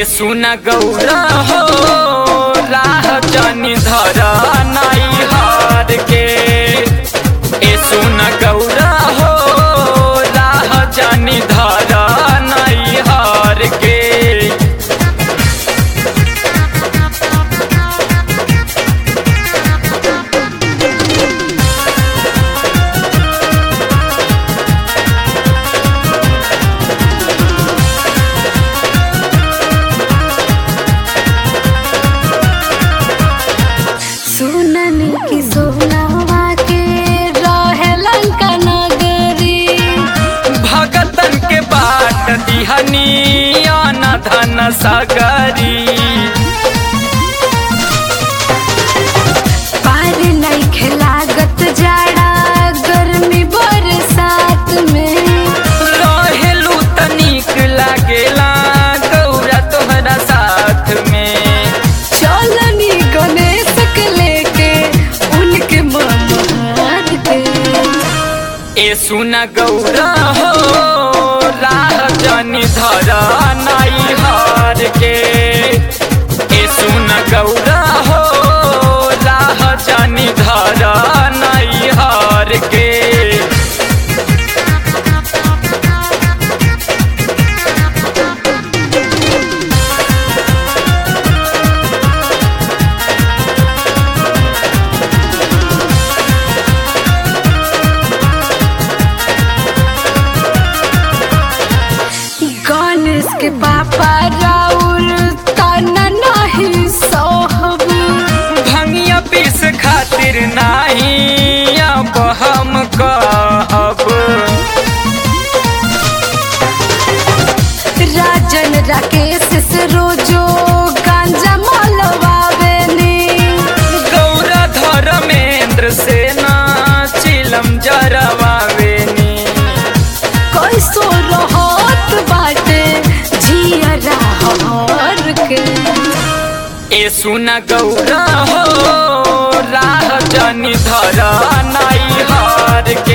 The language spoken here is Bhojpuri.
ए सुन गौरा हो राह जनी धर नाई हार के ए सुन गौरा हो राह जनी धर नाई हार के सुनन की सोनावा के रहे लंका नगरी भगतन के बाट दिहनी अन धन सगरी पार नहीं खिलागत जाड़ा गर्मी बरसात में रहेलू तनिक लागेला गौरा तोहरा साथ में चलनी गणेश के लेके उनके ममार के ए सुन गौरा हो राह जनी धर नाई हार के ए सुन गौरा हो राह जनी धर नाई हार के गणेश के पापा राउर तना नहीं सोहब भंगिया पीस खातिर नाही अब हम कहब राजन राकेश से रोजो गांजा मलवावेनी गौरा धर्मेंद्र से ना चिलम जरवावेनी कैसो रहत बाटे जियरा हर के ए सुन गौरा हो राह जनी धर नाई हार के